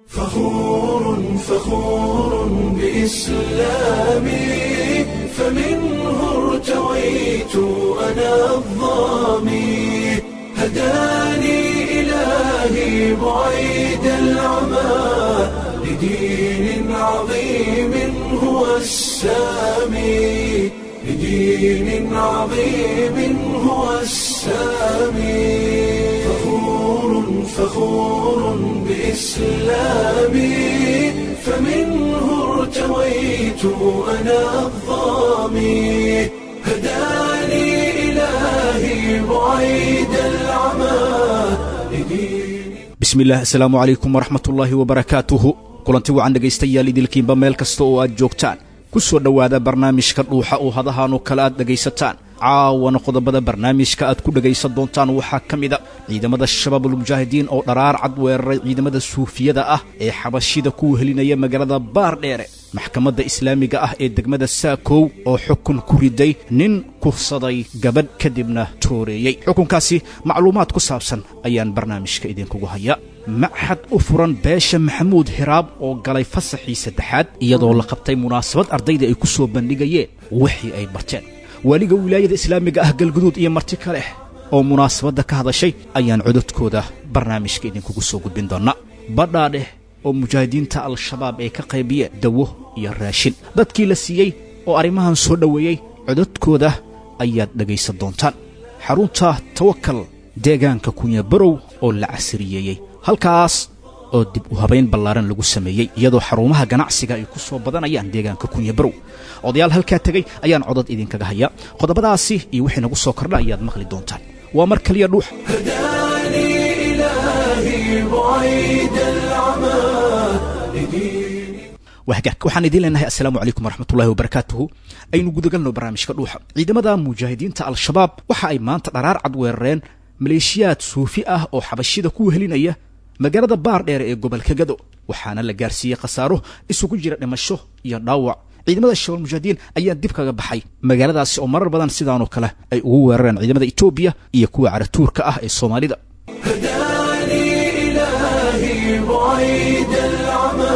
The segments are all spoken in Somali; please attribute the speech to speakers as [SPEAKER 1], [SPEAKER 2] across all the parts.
[SPEAKER 1] فخور فخور بإسلامي فمنه ارتويت أنا الظامي هداني إلهي بعيد العمى لدين عظيم هو السامي لدين عظيم هو السامي فخور فخور بإسلامي فمنه ارتويت أنا الظامي هداني إلهي بعيد العمى لدين
[SPEAKER 2] bismillaah asalaamu calaykum waraxmatullaahi wabarakaatuhu kulanti wacan dhegaystayaal idilkiinba meel kasta oo aad joogtaan ku soo dhowaada barnaamijka dhuuxa oo hadahaanoo kale aad dhegaysataan caawana qodobada barnaamijka aad ku dhegaysan doontaan waxaa ka mida ciidamada shabaabulmujaahidiin oo dharaar cad weeraray ciidamada suufiyada ah ee xabashida ku wehelinaya magaalada baardheere maxkamadda islaamiga ah ee degmada saakow oo xukun ku riday nin kufsaday gabadh kadibna tooreeyey xukunkaasi macluumaad ku saabsan ayaan barnaamijka idinkugu hayaa maxad u furan beesha maxamuud hiraab oo galay fasaxii saddexaad iyadoo la qabtay munaasabad ardayda ay ku soo bandhigayeen wixii ay barteen waaliga wilaayada islaamiga ah galguduud iyo marti ka leh oo munaasabadda ka hadashay ayaan cododkooda barnaamijka idinkugu soo gudbin doonnaa badhaadheh oo mujaahidiinta al-shabaab ay ka qaybiyeen dawo iyo raashin dadkii la siiyey oo arrimahan soo dhoweeyey cododkooda ayaad dhegaysan doontaan xarunta tawakal deegaanka kunyabarow oo la casriyeeyey halkaas oo dib u habayn ballaaran lagu sameeyey iyadoo xarumaha ganacsiga ay ku soo badanayaan deegaanka kunyabarow odayaal halkaa tegey ayaan codod idinkaga hayaa qodobadaasi iyo wixii nagu soo kordha ayaad maqli doontaan waa mar kaliya dhuux
[SPEAKER 1] هداني إلهي بعيد العمى لدين
[SPEAKER 2] waa hagaag waxaan idiin leenahay assalaamu calaykum waraxmatullahi wabarakaatuhu aynu gudagalno barnaamijka dhuuxa ciidamada mujaahidiinta al-shabaab waxa ay maanta dharaar cad weerareen maleeshiyaad suufi ah oo xabashida ku wehelinaya magaalada baardheere ee gobolka gado waxaana la gaarsiiyey khasaaro isugu jira dhimasho iyo dhaawac ciidamada shabaal mujaahidiin ayaa dib kaga baxay magaaladaasi oo marar badan sidaanoo kale ay ugu weerareen ciidamada etoobiya iyo kuwa caratuurka ah ee soomaalida
[SPEAKER 1] هداني إلهي بعيد العمى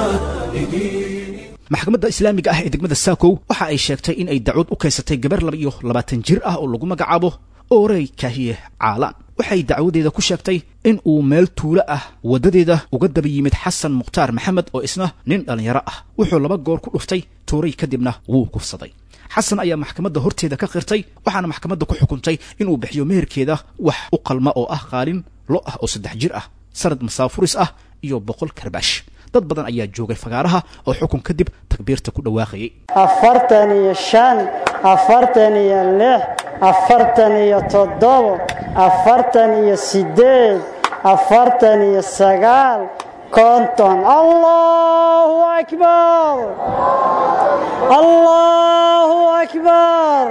[SPEAKER 1] لدين
[SPEAKER 2] maxkamadda islaamiga ah ee degmada saakow waxa ay sheegtay in ay dacwad u kaysatay gabar laba iyo labaatan jir ah oo lagu magacaabo oorey kaahiye caalaan waxay dacwadeeda ku sheegtay in uu meel tuulo ah waddadeeda uga daba yimid xasan mukhtaar maxamed oo isna nin dhallinyaro ah wuxuu laba goor ku dhuftay tuuray kadibna wuu kufsaday xasan ayaa maxkamadda horteeda ka qirtay waxaana maxkamadda ku xukuntay inuu bixiyo meherkeeda wax u qalma oo ah qaalin lo ah oo saddex jir ah sanad masaafuris ah iyo boqol karbaash dad badan ayaa joogay fagaaraha oo xukun kadib takbiirta ku dhawaaqayay
[SPEAKER 3] afartan iyo shan afartan iyo lix afartan iyo toddobo afartan iyo siddeed afartan iyo sagaal konton allahu akbar allahu akbar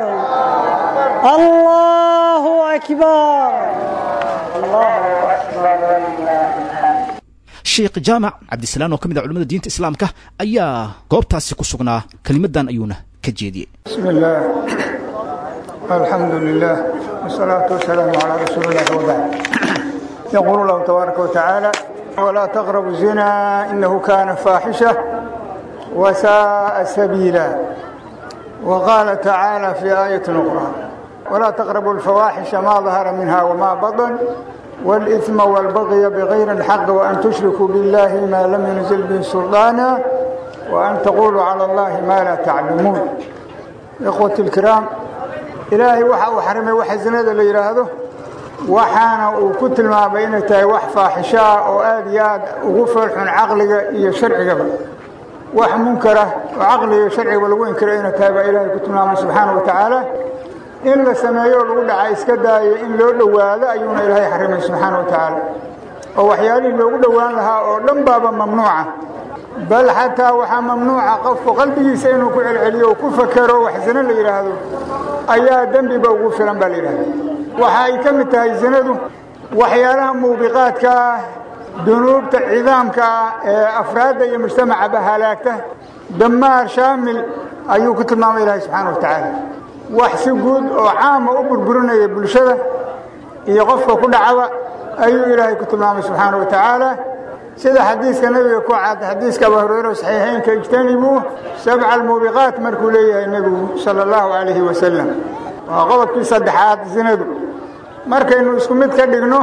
[SPEAKER 3] allahu akbar allahu akbar
[SPEAKER 2] sheekh jaamac cabdisalaan oo ka mid ah culamada diinta islaamka ayaa goobtaasi ku sugnaa kelimadan ayuuna ka jeediyey
[SPEAKER 4] بسم الله الحمد لله والصلاة والسلام على رسول الله وبعد يقول الله تبارك وتعالى ولا تقربوا الزنا إنه كان فاحشة وساء سبيلا وقال تعالى في آية أخرى ولا تقربوا الفواحش ما ظهر منها وما بطن والإثم والبغي بغير الحق وأن تشركوا بالله ما لم ينزل به سلطانا وأن تقولوا على الله ما لا تعلمون إخوة الكرام إلهي وحا وحرمي وحا زنادة اللي يراهده وحانا وكتل ما بينتها وح فاحشاء وآدياد وغفر حن عقلك إيا شرعك وح منكرة وعقلي شرعي ولو إنكر إنا تابع إلهي كتل ما سبحانه وتعالى in la sameeyo lagu dhaca iska daayo in loo dhowaado ayuuna ilaahay xarimay subxaana wa tacaala oo waxyaalihii loogu dhowaan lahaa oo dhan baaba mamnuuca bal xataa waxaa mamnuuca qofku qalbigiisa inuu ku celceliyo oo ku fakero wax zino la yidhaahdo ayaa dembiba ugu filan baa la yidhahda waxa ay ka mid tahay zinadu waxyaalaha muubiqaadka ah dunuubta cidaamka ah ee afraadda iyo mujtamacaba halaagta damaar shaamil ayuu ku tilmaamay ilaahay subxaana wa tacaala wax si guud oo caama u burburinaya bulshada iyo qofka ku dhacaba ayuu ilaahay ku tilmaamay subxaana wa tacaala sida xadiiska nebiga ku cad xadiiska abu hureyre saxiixeynka ijtanibuu sabca almuubiqaat markuu leeyahay nebigu sala allahu calayhi wasalam waa qodobkii saddexaad zinadu markaynu isku mid ka dhigno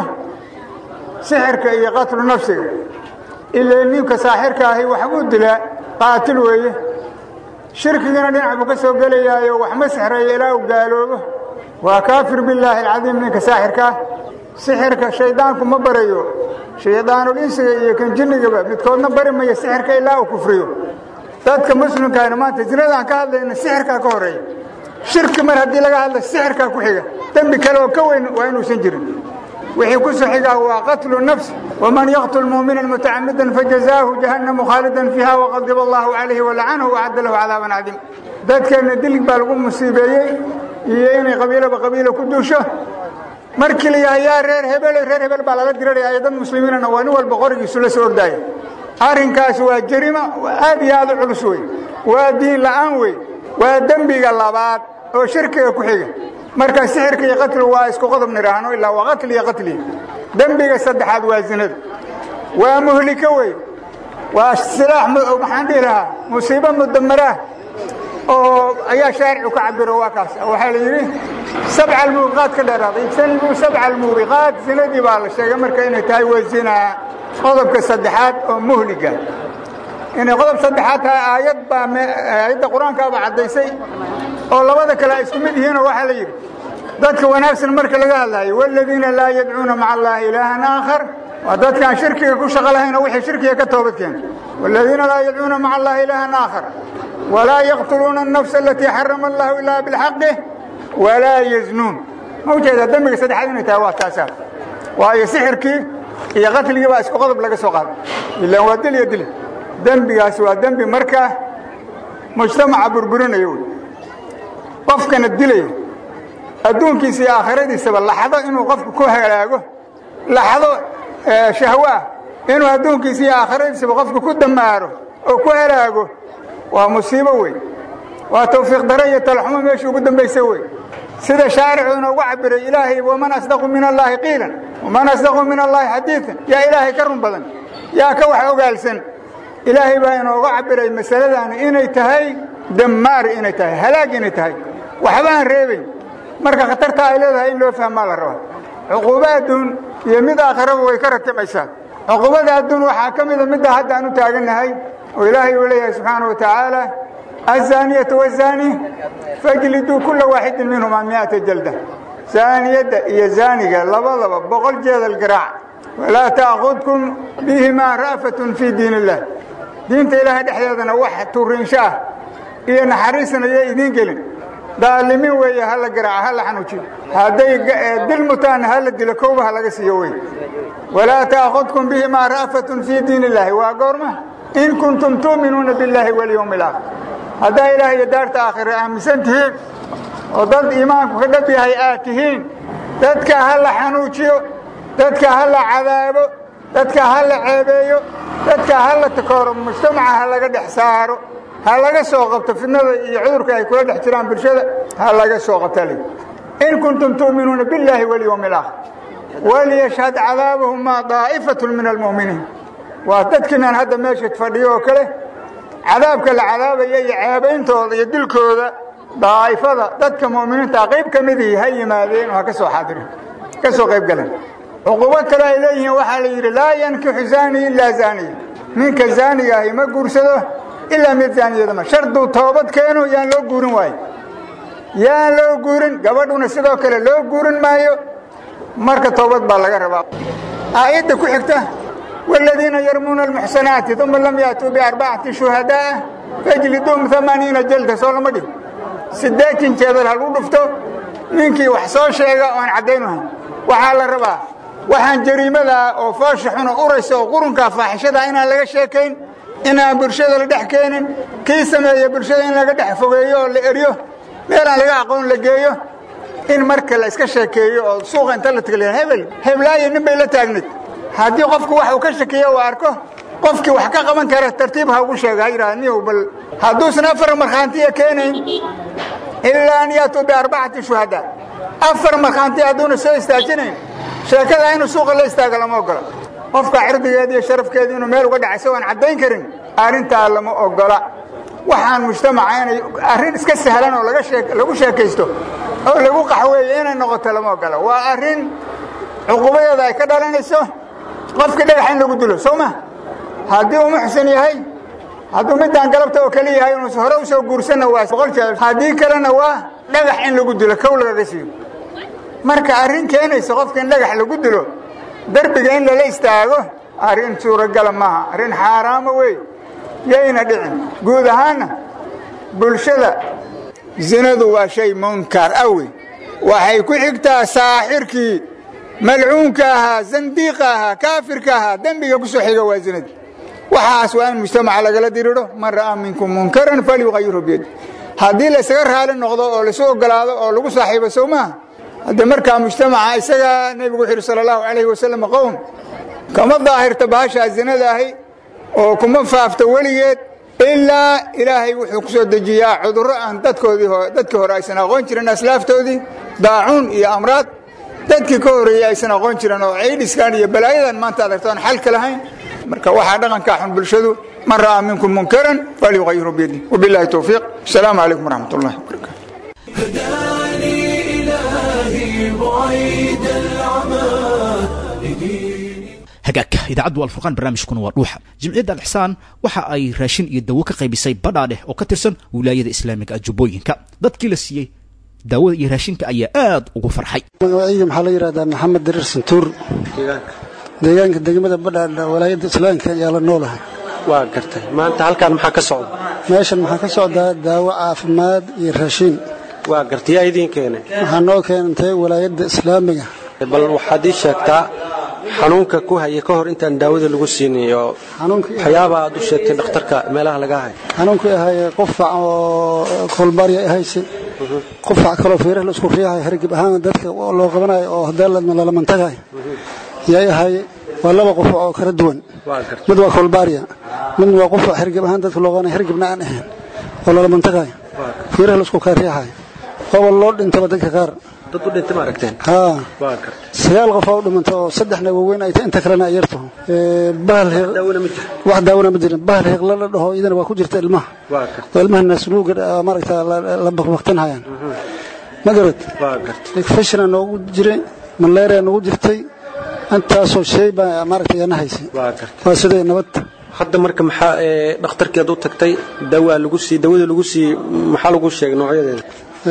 [SPEAKER 4] sixirka iyo qatlu nafsiga ilaa ninka saaxirka ahi waxbuu dilaa qaatil weeye shirkigana dhinac buu ka soo gelayaayo wax ma sixrayo ilaa uu gaaloobo waa kaafir billaahi alcadiim ninka saaxirka ah sixirka shaydaanku ma barayo shaydaanul insiga iyo kan jinnigaba midkoodna bari maya sixirka ilaa uu kufriyo dadka muslimkaana maanta zinadaan ka hadlayna sixirkaa ka horeeya shirki mar haddii laga hadla sixirkaa ku xiga dembi kale oo ka weyn waa inuusan jirin wixii ku soo xigaa waa qatlu nafs waman yaqtul muumina mutacamidan fajazaahu jahannamu khaalidan fiiha waqadiba allahu calayhi walacanahu wacadda lahu cadaaban cadiim dadkeenna dilig baa lagu musiibeeyey iyo inay qabiilaba qabiila ku duusho markii la yahay yaa reer hebel reer hebel baa lala diranaya dad muslimiinana waa nin walba qorigiisu la soo ordaaya arrinkaas waa jarima aad iyo aad u culus wey waa diin la'aan wey waa dembiga labaad oo shirkiga ku xiga marka sixirka iyo qatligu waa isku qodob nidhaahno ilaa waa qatli iyo qatli dembiga saddexaad waa zinada waa muhliko wey waa silaax maxaan dhihi lahaa musiibo mudamaraah oo ayaa shaaricu ka cabiro waa kaas waxaa la yidhi sabca almuubiqaat ka dheeraaday ijtanibuu sabca almuubiqaat zinadii baa la sheegay marka inay tahay waa zinaa qodobka saddexaad oo muhliga inay qodob saddexaad tahay aayad baa aayadda qur-aankaaba caddaysay oo labada kale ay isku mid yihiinoo waxaa la yidhi dadka wanaagsan marka laga hadlaayo waaladiina laa yadcuuna maca allaahi ilaahan aakhar waa dadkaan shirkiga ku shaqo lahayn oo wixii shirkiga ka toobad keena waaladiina laa yadcuuna maca allaahi ilaahan aakhar walaa yaqtuluuna الnafsa alatii xarama allahu ilaa bilxaqi walaa yaznuun ma ujeedaa dembiga saddexaad inay tahay waa taasaa waayo sixirkii iyo qatligii baa isku qodob laga soo qaaday ilaan waa dil iyo dil dembigaasi waa dembi markaa mujtamaca burburinaya wey qofkana dilaya adduunkiisa iyo aakhiradiisaba laxdo inuu qofku ku halaago laxdo shahwo ah inuu adduunkiisa iyo aakhiradiisaba qofku ku damaaro oo ku halaago waa musiibo wey waa tawfiiq dare iyo talaxumo meeshii ugu dambaysa wey sida shaaricu inoogu cabiray ilaahay waman asdaqu min allaahi qiilan waman asdaqu min allaahi xadiidan yaa ilaahay ka run badan yaa ka wax ogaalsan ilaahay baa inooga cabiray masaladaani inay tahay damaar inay tahay halaag inay tahay waxba aan reebayn marka khatartaa ay leedahay in loo fahmaa la rabaa cuquubo adduun iyo mid aakhiraba way ka ratimaysaa cuquubada adduun waxaa ka mida midda hadda aan u taagannahay oo ilaahay uu leeyahay subxaana wa tacaala aلzaaniyatu wالzaani fajliduu kula waaxidin minhumaa miata jalda zaaniyadda iyo zaaniga labadaba boqol jeedal garaac walaa taakudkum bihimaa ra'fatun fii diin illah diinta ilaahay dhexdeedana wax turiinsho ah iyo naxariisna iyo idiin gelin daalimin weeye hala garaaca hala xanuujiyo hadday dil mutaanna hala dilo kowba ha laga siiyo wey walaa taakudkum bihimaa ra'fatun fii diin illaahi waa goorma in kuntum tu'minuuna billaahi walyowmi alaakhir haddaa ilaah iyo daarta aakhire aaminsan tihiin oo dad iimaanku ka dhab yahay aad tihiin dadka ha la xanuujiyo dadka ha la cadaabo dadka ha la ceebeeyo dadka ha la takooro mujtamaca ha laga dhex saaro ha laga soo qabto fidnada iyo cudurka ay kula dhex jiraan bulshada ha laga soo qabta li in kuntum tu'minuuna billaahi walyowmi alaakhir waliyashhad cadaabahuma daa'ifatun min almu'miniin waa dadkiinaan hadda meesha fadhiyo oo kale cadaabka la cadaabaya iyo ceebayntooda iyo dilkooda daa'ifada dadka mu'miniinta qayb ka midii ha yimaadeen oo ha ka soo xaadirin ka soo qayb galeen cuqubo kale ay leeyihiin waxaa la yidhi laa yankixu zaani ilaa zaaniya ninka zaaniga ahi ma guursado ilaa mid zaaniyadama sharduu toobad keeno yaan loo guurin waayo yaan loo guurin gabadhuna sidoo kale loo guurin maayo marka toobad baa laga rabaa aayadda ku xigta والذيiن يرموna المحسنaaتi ثuma lam yأتوu بأربacaةi شhuهadاء فاجلدوهم ثaمaaنiiنa جلda soo lama dhig sideetan jeedal ha lagu dhufto ninkii wax soo sheega oan caddaynahayn waxaa la rabaa waxaan jariimadaa oo foosha xuna uraysa oo qurunkaa faaxishada inaan laga sheekayn inaan bulshada la dhex keenin kii sameeya bulshada in laga dhex fogeeyo oo la eryo meel aan laga aqoon la geeyo in marka la iska sheekeeyo oo suuqa inta la tagla hebel heblaayo nin bay la taagnayd haddii qofku wax uu ka shakiyo uu arko qofkii wax ka qaban kara tartiib ha ugu sheega ha yidhaha niyow bal hadduusan afar markhaantiya keenayn ilaa an yaatuu biarbacati shuhadaa afar markhaanti hadduuna soo istaajinayn sheekada inuu suuqa la istaago lama ogola qofka cirdigeeda iyo sharafkeeda inuu meel uga dhacay isagoon caddayn karin arrintaa lama ogola waxaan mujtamaca inay arrin iska sahlan oo lagu sheekaysto oo lagu qaxweeyo inay noqoto lama ogola waa arrin cuqubadeeda ay ka dhalanayso qofkii dhagax in lagu dilo soo ma haddii uu muxsin yahay hadduu midaan galabta oo kale yahay inuus hore u soo guursanna waa boqol jeer haddii kalena waa dhagax in lagu dilo kow lagaga siiyo marka arrin keenaysa qofka in dhagax lagu dilo derbiga in lala istaago arrin suuragala maaha arrin xaaraamo wey yayna dhicin guud ahaanna bulshada zinadu waa shay munkar awi waxay ku xigtaa saaxirkii malcuunka ahaa zandiiqa ahaa kaafirka ahaa dembiga ku soo xiga waa zinadii waxaas waa in mujtamaca lagala diriiro man ra'aa minkum munkaran falyuqayirhu biyadi haddii laysaga raali noqdo oo laisu ogolaado oo lagu saaxiibo sow maaha hadde markaa mujtamaca isagaa nebigu wuxu yidhi sala allahu calayhi wasalam qowm kama daahirta bahashaa zinada ahi oo kuma faafto weligeed ilaa ilaahay wuxuu ku soo dejiyaa cudurro aan dadkoodii dadkii hore aysan aqoon jirin aslaaftoodii daacuun iyo amraad dadkii ka horreeyey aysan aqoon jirin oo ciidhiskan iyo balaayadan maanta adarto aan xalka lahayn marka waxaa dhaqankaa xun bulshadu man ra'aa minkum munkaran falyuqayiru biyadi wabillahi towfiiq asalaamu calaykum waraxmat ullahi wabarakatu
[SPEAKER 1] هداني إلهي بعيد العمى لدين
[SPEAKER 2] hagaagka idaacaddu alfurqaan barnaamijkuna waa dhuuxa jimciyadda alixsaan waxa ay raashin iyo dawo ka qaybisay badhaadheh oo ka tirsan wilaayada islaamiga ajubbooyinka dadkii la siiyey daawada iyo raashinka ayaa aad ugu farxay
[SPEAKER 5] magacayga maxaa la yidhahdaa maxamed dariir santuur deegaanka degmada badhaadha walaayadda islaamka ayaa la noolahay
[SPEAKER 6] waa gartay maanta halkaan maxaa ka socda
[SPEAKER 5] meeshan maxaa ka socdaa daawo caafimaad iyo raashiin
[SPEAKER 6] waa gartay yaa idiin keenay
[SPEAKER 5] waxaa noo keentay walaayadda islaamiga
[SPEAKER 6] bal waxaad ii sheegtaa xanuunka ku haya ka hor intaan daawada lagu siinin oo
[SPEAKER 5] xanuunkii
[SPEAKER 6] waxyaaba aad u sheegtay dhakhtarka meelaha laga hayo
[SPEAKER 5] xanuunkii ahay qufac oo kolbaarya ahayse qufac kaloo fiiraha la isku riixay hargib ahaan dadka loo qabanayo oo hadeeladma lalamantagahay yay ahay waa laba qufac oo kala duwan
[SPEAKER 6] waa gartay
[SPEAKER 5] mid waa kolbaarya midna waa qufac hargib ahaan dadka loo qabanaya hargibna aan ahayn oo lalamantagahay fiiraha la isku kala riixay ooba loo dhintaba dadka qaar
[SPEAKER 6] dad u dhintay ma aragteen
[SPEAKER 5] haa
[SPEAKER 6] waa gartay
[SPEAKER 5] sagaal qof oo u dhimanta oo saddexna waaweyn ay tahay inta kalena ay yartaho Ee, bahal hiiq-
[SPEAKER 6] daawona ma jiro
[SPEAKER 5] wax daawona ma jirin bahal hiiqla la dhaho idana waa ku jirta ilmaha
[SPEAKER 6] waa gartay
[SPEAKER 5] oo ilmaha naasnuuga ah, maaragta la- la bakbaktinhayaan ma garad
[SPEAKER 6] waa gartay
[SPEAKER 5] fashina noogu jiray malaria noogu jirtay intaasoo shay baa maaragta yana haysay
[SPEAKER 6] waa gartay
[SPEAKER 5] waa sidee nabad
[SPEAKER 6] hadda marka maxaa ee dhakhtarkeed u tagtay dawaa lagu sii dawada lagu sii maxaa lagu sheegay noocyadeeda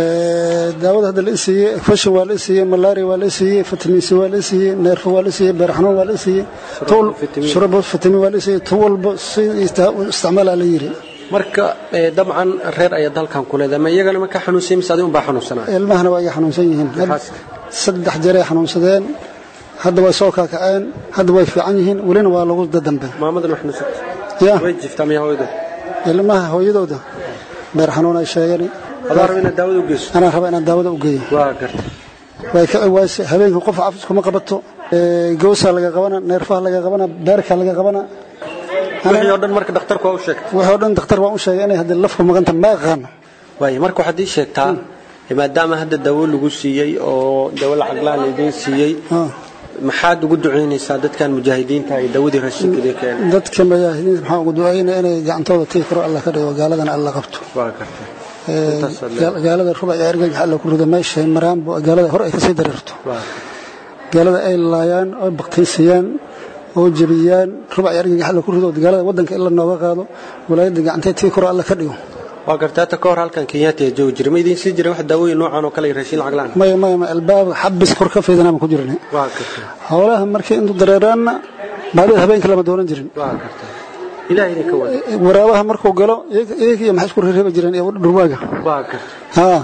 [SPEAKER 5] Ee, daawada hadda la isiiyey fashin waa la isiiyey malaria waa la isiiyey vitamin c waa la isiiyey neerfo waa la isiiyey beer xanuun waa la isiiyey tuul
[SPEAKER 6] vitamin.
[SPEAKER 5] shurabo vitamin waa la isiiyey tu walba si ista- u isticmaalaa la yidhi
[SPEAKER 6] marka ee, dabcan reer ayaad halkan ku leedahay ma iyagana ma ka xanuunsay mise adiga unbaa xanuunsanaya
[SPEAKER 5] ilmahana waa iga xanuunsan yihiin
[SPEAKER 6] Maxaas?
[SPEAKER 5] saddex jeeray xanuunsadeen hadda way soo kaakaceen hadda way fiican yihiin welina waa lagu dadambe
[SPEAKER 6] maamadan wax xanuunsatay
[SPEAKER 5] ya
[SPEAKER 6] way jiftaa miya hooyada
[SPEAKER 5] ilmaha hooyadooda beer xanuun ay sheegeen
[SPEAKER 6] adaa raba inaad daawada u geyso
[SPEAKER 5] anaa raba inaan daawada u geeyo
[SPEAKER 6] waa gartay
[SPEAKER 5] way ka waayse habeenkii qof cafis kuma qabato ee, gowsaa laga qabana neerfaha laga qabana beerka laga qabana
[SPEAKER 6] wixii oo dhan marka dhakhtarku waa u sheegtay
[SPEAKER 5] wixii oo dhan dakhtar waan u sheegay inay hadda lafku maqanta ma aqaano
[SPEAKER 6] waayo marka waxaad ii sheegtaa maadaama hadda daawo lagu siiyey oo dawo lacag la laydiin siiyey
[SPEAKER 5] Ah.
[SPEAKER 6] maxaad ugu ducaynaysaa dadkan mujaahidiinta ay dawadii raashinkadii keenay
[SPEAKER 5] dadka mujaahidiinta maxaa ugu ducaynaya inay gacantooda tii karo alla ka dhigo gaaladana alla qabto
[SPEAKER 6] waa gartay
[SPEAKER 5] Ee,
[SPEAKER 6] Intaas
[SPEAKER 5] gaal- gaalada rubac iyo ergagax alla ku rido meeshay maraanbo gaalada hore ay kasii dareerto
[SPEAKER 6] waa
[SPEAKER 5] gaalada ay laayaan oo baktiisiyaan oo jebiyaan rubac iyo ergagax alla ku rido gaalada wadanka in la nooga qaado walaayada gacantee tii karo alla ka dhigo
[SPEAKER 6] waa gartay hata ka hor halkan kenyaati ee joogi jiray ma idiin sii jiray wax daawooyin noocan oo kale iyo raashin lacag la-aan
[SPEAKER 5] maya maya ma albaab xabis kor ka fiidana ma ku jirna
[SPEAKER 6] waa gartay
[SPEAKER 5] howlaha markay intu dareeraanna baadida habeenka lama doonan jirin
[SPEAKER 6] waa gartay ilaahay idinka wada
[SPEAKER 5] waraabaha markuu galo iyaga iyaga iyo maxay isku reereeba jireen iyo dhurwaaga
[SPEAKER 6] waa gartay
[SPEAKER 5] haa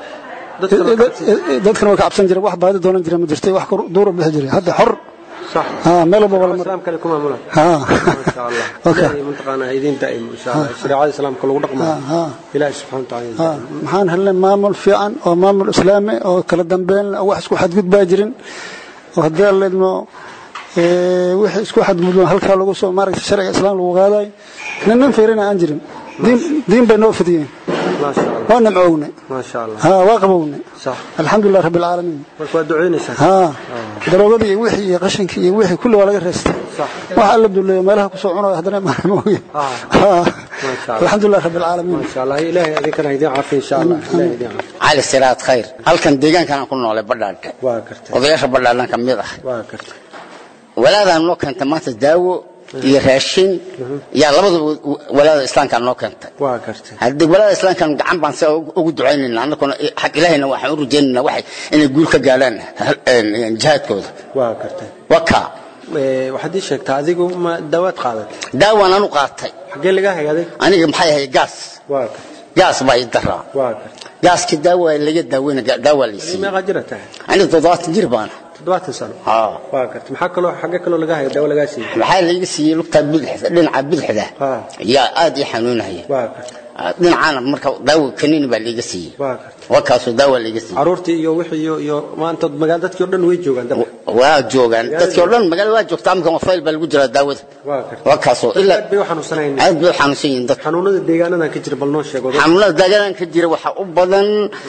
[SPEAKER 6] dadka la kacabsan
[SPEAKER 5] dadkana way ka cabsan jireen wax baadi doonan jireen ma jirtay wax kor- duur u bixi jiray hadda xor
[SPEAKER 6] sax
[SPEAKER 5] haa meel walba wala mar
[SPEAKER 6] islaam kale ku maamula
[SPEAKER 5] haa
[SPEAKER 6] masha allah
[SPEAKER 5] Okay.
[SPEAKER 6] ilaahay mataqaanaa idiin daa'im insha allah shariicada islaamka lagu dhaqmo
[SPEAKER 5] haa haa
[SPEAKER 6] ilaahay subxaana watacaala
[SPEAKER 5] haa maxaan helnay maamul fiican oo maamul islaami oo kala dambeyn leh, oo wax isku xadgudbaa jirin oo haddii aan leedno ee, wixii isku xadgudbaan halkaa lagu soo maaragtay sharciga islaam lagu qaadayo nin nin fiirina aan jirin diin diin bay noo fidiyeen
[SPEAKER 6] maasha allah
[SPEAKER 5] waa nimcownay
[SPEAKER 6] maasha allah
[SPEAKER 5] ha waa qabownay
[SPEAKER 6] sax
[SPEAKER 5] alxamdulilah rabbi alcaalamiin
[SPEAKER 6] marka waa ducaynaysaa
[SPEAKER 5] ha daroogadii iyo wixii iyo qashinkii iyo wixii kulli waa laga reestay
[SPEAKER 6] sax
[SPEAKER 5] waxa alla duleeyo meelaha kusoo cunayo haddana maamooye
[SPEAKER 6] Ah.
[SPEAKER 5] ha
[SPEAKER 6] Masha Allah.
[SPEAKER 5] alxamdulilah rabbi alcaalamiin
[SPEAKER 6] maasha allah ilaahay adinkana idin caafiyo insha allah ilaahay idin caafiyo
[SPEAKER 7] cali siraad khayr halkan deegaankan aan ku noolay badhaadhe
[SPEAKER 6] waa gartay
[SPEAKER 7] odayaasha badhaadhan ka mid ah
[SPEAKER 6] waa gartay
[SPEAKER 7] walaadaan noo keentay maanta daawo iyo raashin yaa labadaba walaada islaamkaa noo keentay
[SPEAKER 6] waa gartay
[SPEAKER 7] haddii walaada islaamkan gacan baan si ugu ducaynayna annaguna xag ilaahayna waxaan u rajaynayna waxay inay guul ka gaadhaan een, jihaadkooda
[SPEAKER 6] waa gartay
[SPEAKER 7] waa kaa
[SPEAKER 6] Ee, waxaad ii sheegtaa adigu ma dawaad qaadatay
[SPEAKER 7] daawaan anu qaatay
[SPEAKER 6] xaggee laga hay adig
[SPEAKER 7] aniga maxay ahay gaas
[SPEAKER 6] waa gartay
[SPEAKER 7] gaas baa ii daraa
[SPEAKER 6] waa gartay
[SPEAKER 7] gaaskii daawa laga daaweyna daawaa la
[SPEAKER 6] Adigu
[SPEAKER 7] siiyey
[SPEAKER 6] meeqa jira tahay
[SPEAKER 7] aniga toddobaatan jir baana
[SPEAKER 6] toddobaatan sano
[SPEAKER 7] haa
[SPEAKER 6] waa gartay maxaa kaloo xaggee kaloo laga haya dawo lagaa siiyey
[SPEAKER 7] waxaa laga siiyey lugta bidixda dhinaca bidixda
[SPEAKER 6] Ah.
[SPEAKER 7] yaa aad ii xanuunaya
[SPEAKER 6] waa gartay
[SPEAKER 7] dhinacaana marka daawo kaniini baa laga siiyey
[SPEAKER 6] waa gartay
[SPEAKER 7] waa kaasoo daawa laga siiyey
[SPEAKER 6] caruurtii iyo wixii iyo iyo maanta magaal dadkii oo dhan way joogaan dabka
[SPEAKER 7] waa joogaan dadkii oo dhan magaalada waa joogta amkan waa fayl baa lagu jiraa daawada
[SPEAKER 6] waa gartay
[SPEAKER 7] waa kaasoo ilaa
[SPEAKER 6] aad bay u xanuunsanayn
[SPEAKER 7] aad bay u xanuunsan yihiin dadka
[SPEAKER 6] xanuunada deegaanadan ka jira bal noo sheego
[SPEAKER 7] xanuunada daagadan ka jira waxaa u badan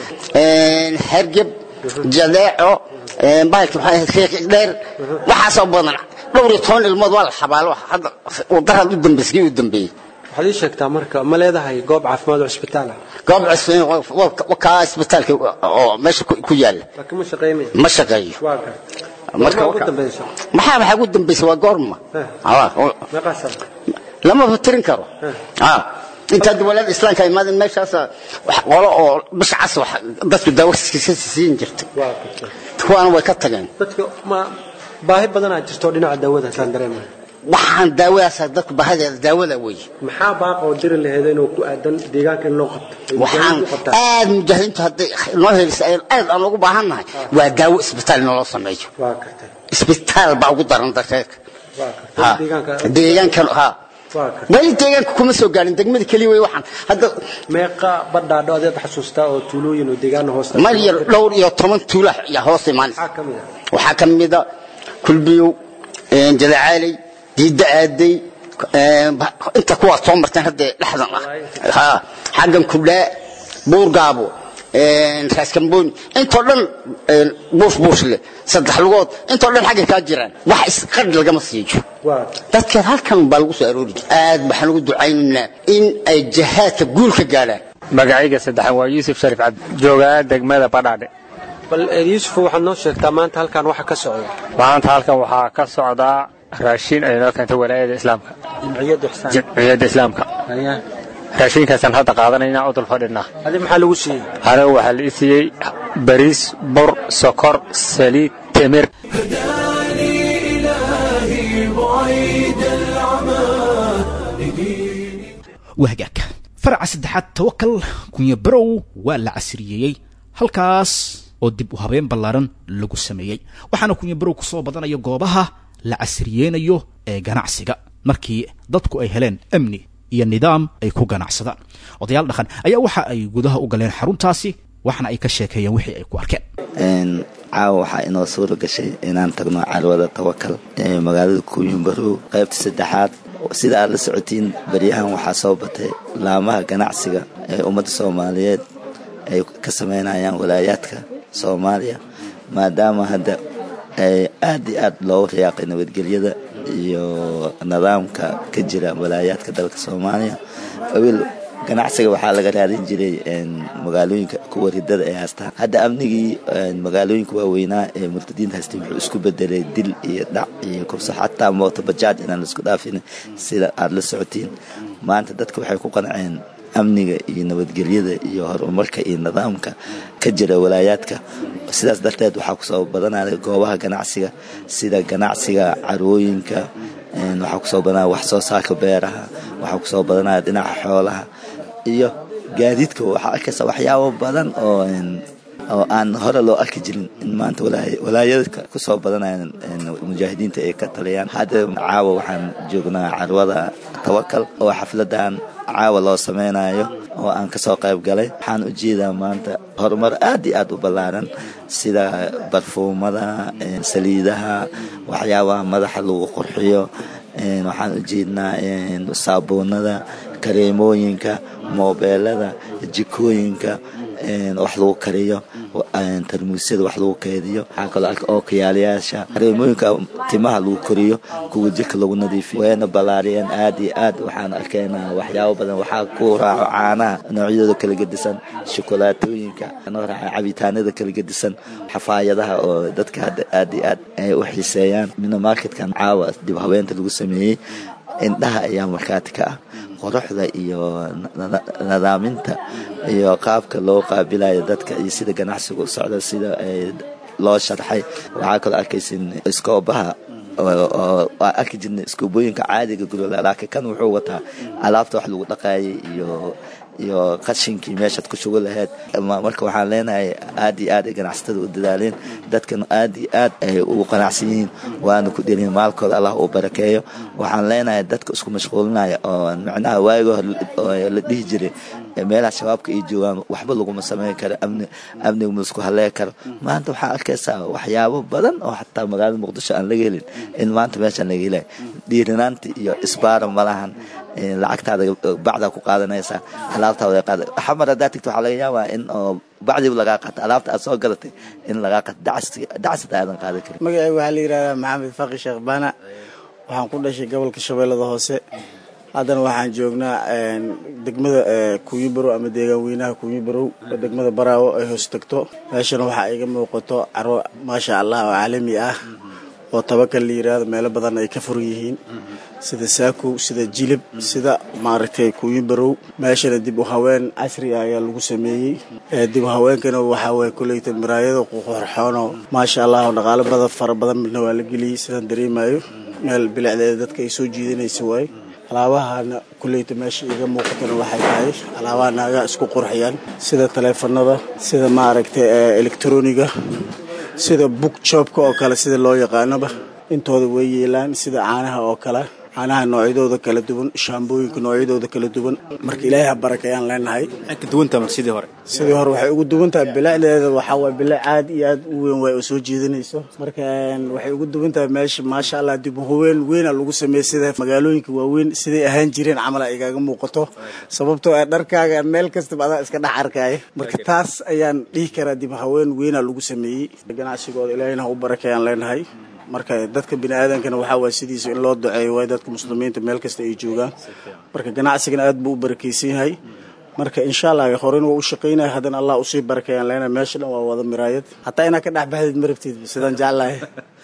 [SPEAKER 7] een, hargeb jadeeco een, bahalka maxaa ahayd qiiq dheer waxaasoo badan dhowr iyo toban ilmood waa la xabaalo hadda wadaraad u dambeysay kii u dambeeyey
[SPEAKER 6] waxaad ii sheegtaa marka ma leedahay goob caafimaad oo isbitaal ah
[SPEAKER 7] goob cusbeen waa kaa isbitaalka oo meesha ku ku yaala
[SPEAKER 6] laakiin ma shaqaynaya
[SPEAKER 7] ma shaqeeyo
[SPEAKER 6] waa gartay
[SPEAKER 7] marka
[SPEAKER 6] Goorma ugu
[SPEAKER 7] waka-
[SPEAKER 6] dambaysa
[SPEAKER 7] maxaa maxaa ugu dambaysa waa goorma
[SPEAKER 6] Eh.
[SPEAKER 7] Ah, oo-
[SPEAKER 6] meeqaa sano
[SPEAKER 7] lama fatirin karo Ah, intaad walaada islaamka imaadeen meeshaas wax qolo oo bisha cas wax dadku daawasiisa siin jirtay
[SPEAKER 6] waa gartay
[SPEAKER 7] kuwaana way ka tageen
[SPEAKER 6] dadka ma baahi badanaa jirto oo dhinaca daawada saan dareemaya
[SPEAKER 7] waxaan daawadaas dadku bahadeeda daawada wey
[SPEAKER 6] maxaa baaq oo diri laheed inuu ku aadan deegaanka in loo qabto Ay
[SPEAKER 7] waxaan
[SPEAKER 6] mujaahidiintu qabtaan.
[SPEAKER 7] aad mujaahidiintu hadday noo helisa ay aad aan ugu baahannahay waa daawo isbitaal naloo sameeyo
[SPEAKER 6] waa gartay
[SPEAKER 7] isbitaal baa ugu daran dadkeeka
[SPEAKER 6] waa
[SPEAKER 7] Ha.
[SPEAKER 6] gartay deegaanka
[SPEAKER 7] deegaankan ha
[SPEAKER 6] waa gartay
[SPEAKER 7] weli deegaanka kuma soo gaarin degmada keliya wey waxaan hadda
[SPEAKER 6] meeqa badhaadho adeed xasuustaa oo tuulooyin oo deegaana hoosta
[SPEAKER 7] mal iyo dhowr iyo toban tuula yaa hoos imaanaysa
[SPEAKER 6] maxaa ka mid ah
[SPEAKER 7] waxaa ka mida kulbiyow een, jadacaaley diidda aaday een, ba- inta kuwaad soo marteen hadda dhexdan ah ha xaggan kudhaa buurgaabo een, raaskambooni intoo dhan een, buush buushle saddex lugood intoo dhan xagga kaa jiraan wax isqadh lagama siiyo
[SPEAKER 6] waa
[SPEAKER 7] dadka halkan baa lagu soo aroori jira aad waxaan ugu ducaynaynaa in ay jihaadka guul ka gaadhaan
[SPEAKER 8] magacayga saddexan waa yuusuf sharif cabdi joogaa degmada badhaadhe
[SPEAKER 6] bal eh, yuusuf waxaad noo sheegtaa maanta halkan waxa ka socda
[SPEAKER 8] maanta halkan waxaa ka socdaa raashin ay noo keentay walaayada islaamka
[SPEAKER 6] jimciyadda ixsaan
[SPEAKER 8] jamciyadda islaamka
[SPEAKER 6] Haya.
[SPEAKER 8] raashinkaasaan hadda qaadanaynaa u dul fadhinaa
[SPEAKER 6] adi maxaa lagu siiyey
[SPEAKER 8] anigu waxaa la i siiyey bariis bur sokor saliid timir
[SPEAKER 1] هداني إلهي بعيد العمى لدين
[SPEAKER 2] waa hagaag faraca saddexaad tawakal kunya barow waa la casriyeeyey halkaas oo dib u habeen ballaaran lagu sameeyey waxaana kunya barow ku soo badanaya goobaha la casriyeynayo ee ganacsiga markii dadku ay heleen amni iyo nidaam ay ku ganacsadaan odayaal dhaqan ayaa waxa ay gudaha u galeen xaruntaasi waxna ay ka sheekeeyeen wixii ay ku arkeen
[SPEAKER 9] Een, caawa waxaa inoo suura gashay inaan tagno carwada tawakal ee magaalada kuuyumbarow qaybta saddexaad sida aad la socotiin baryahan waxaa soo batay laamaha ganacsiga ee ummadda soomaaliyeed ay ka sameynayaan walaayaadka soomaaliya maadaama hadda ay aad iyo aad loogu riyaaqay nabadgelyada iyo nidaamka ka jira walaayaadka dalka soomaaliya awil ganacsiga waxaa laga raadin jiray een, magaalooyinka kuwa ridada ee haystaan hadda amnigii een, magaalooyinka waaweynaa ee murtadiinta haystay wuxuu isku bedelay dil iyo dhac iyo kubso xataa mooto bajaaj inaan la isku dhaafin sida aada la socotiin maanta dadka waxay ku qanceen amniga iyo nabadgelyada iyo horumarka iyo nidaamka ka jira walaayaadka sidaas darteed waxaa kusoo badanaya goobaha ganacsiga sida ganacsiga carwooyinka een, waxaa kusoo badanaya wax soo saarka beeraha waxaa kusoo badanaya dhinaca xoolaha iyo gaadiidka waxaa arkaysa waxyaabo badan oo een, oo aan hore loo arki jirin in maanta walaay- walaayadka kusoo badanayaan een, mujaahidiinta ay ka taliyaan hadda caawa waxaan joognaa carwada tawakal oo xafladan caawa loo sameynayo oo aan kasoo qayb galay waxaan u jeedaa maanta horumar aad iyo aad u ballaaran sida barfuumada een, saliidaha waxyaabaha madaxa lagu qurxiyo een, waxaan u jeednaa een, saabuunada kareemooyinka moobeelada jikooyinka wax lagu kariyo tarmuusyada wax lagu keediyo waxaa kaloo arka ookayaalayaasha kareemooyinka timaha lagu koriyo kuwa jirka lagu nadiifiyo wayna ballaariyeen aad iyo aad waxaan arkaynaa waxyaabo badan waxaa ku raaco caanaha noocyadooda kala gedisan shokolaatooyinka noo raaca cabitaanada kala gedisan xafaayadaha oo dadka hadda aad iyo aad ay u xiiseeyaan mina marketkan caawa dib habeenta lagu sameeyey indhaha ayaa markhaati ka ah quruxda iyo nadaaminta iyo qaabka loo qaabilayo dadka iyo sida ganacsiga u socda sida loo sharxay waxaa kaloo arkaysin iskoobaha oo arki jirnay iskoobooyinka caadiga guryola laakiin kan wuxuu wataa alaabta wax lagu dhaqaayay iyo iyo qashinkii meeshaad ku shugo lahayd marka waxaan leenahay aad iyo aad ay ganacsatada u dadaaleen dadkan aad iyo aad ay ugu qanacsan yihiin waana ku dhelin maalkooda allah uu barakeeyo waxaan leenahay dadka isku mashquulinaya oo macnaha waayiga hore la dhihi jiray meelaha shabaabka ay joogaan waxba laguma samayn karo amni amniga ma isku hallee karo maanta waxaa arkaysaa waxyaabo badan oo xataa magaalada muqdisho aan laga helin in maanta meeshaan laga helay dhiirinaanta iyo isbaara malahan lacagtaada bacdaa ku qaadanaysaa alaabtaada qaada xamar haddaa tigto waxaa laga yaabaa in oo bacdiiba lagaa qaata alaabta aad soo gadatay in lagaa qato dacasata aadan qaadan karin
[SPEAKER 10] magacayga waxaa la yidhahdaa maxamed faqi sheekh baana waxaan ku dhashay gobolka shabeellada hoose haddana waxaan joognaa degmada kuuyibarow ama deegaan weynaha kuuyibarow oo degmada baraawo ay hoos tagto meeshana waxaa iga muuqato carwo maasha allah oo caalami ah oo tabakal la yidhaahdo meelo badan ay ka furan yihiin sida saakow sida jilib sida maaragtay kuuyibarow meeshana dib u haween casri ah ayaa lagu sameeyey dib u haweenkana waxaa waye koleyta miraayada qorxoono maasha allah oo dhaqaalo badan fara badan midna waa la geliyey sidaan dareemayo meel bilicdeeda dadka ay soo jiidanaysa waaye alaabahana kuleyta meesha iga muuqatana waxay tahay alaabaha naagaa isku qurxiyaan sida taleefanada sida maaragtay elektroniga sida book joobka oo kale sida loo yaqaanoba intooda way yeelaan sida caanaha oo kale caanaha noocyadooda kala duwan shaambooyinka noocyadooda kala duwan marka ilaahay ha barakayaan leenahay
[SPEAKER 2] sidii hore
[SPEAKER 10] sidii hore waxay ugu duwan tahay bilicdeeda waxaa waay bilic aad iyo aad u weyn waay oo soo jiidanayso marka waxay ugu duwan tahay meesha maasha allah dib haween weyna lagu sameeyey sida magaalooyinka waaweyn siday ahaan jireen camal ay igaaga muuqato sababtoo ah dharkaaga meel kastaba adaa iska dhex arkaya marka taas ayaan dhihi karaa dib haween weyna lagu sameeyey ganacsigooda ilaahayna ha u barakayaan leenahay marka dadka bini aadankana waxaa waay sidiisa in loo duceeyo waay dadka muslimiinta meel kasta ay joogaan marka ganacsigana aad buu u barakaysan yahay marka insha allah horena waa u shaqaynaya haddana allah usii barakeeyaan leena meesha dhan waa wada miraayad hataa inaa ka dhex baxdid marabteed sidaan jeclahay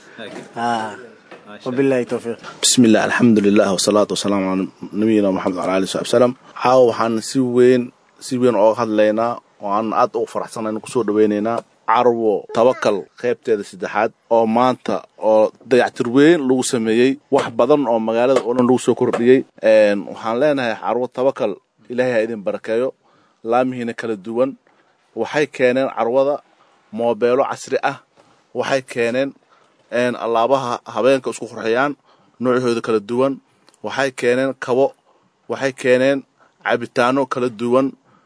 [SPEAKER 10] wabillahi towfiiq
[SPEAKER 11] bismi illah alxamdulilah wasalaatu wasalaamu calaa nabiyina maxamed wala ali saxbi salam caawa waxaan si weyn si weyn ooga hadlaynaa oo aan aad ugu faraxsanayna kusoo dhawaynaynaa carwo tabakal qaybteeda saddexaad oo maanta oo dayactir weyn lagu sameeyey wax badan oo magaalada oo dhan lagu soo kordhiyey waxaan leenahay carwo tabakal ilaahay ha idin barakeeyo laamihiina kala duwan waxay keeneen carwada moobeelo casri ah waxay keeneen allaabaha habeenka isku qurxiyaan noocyahooda kala duwan waxay keeneen kabo waxay keeneen cabitaano kala duwan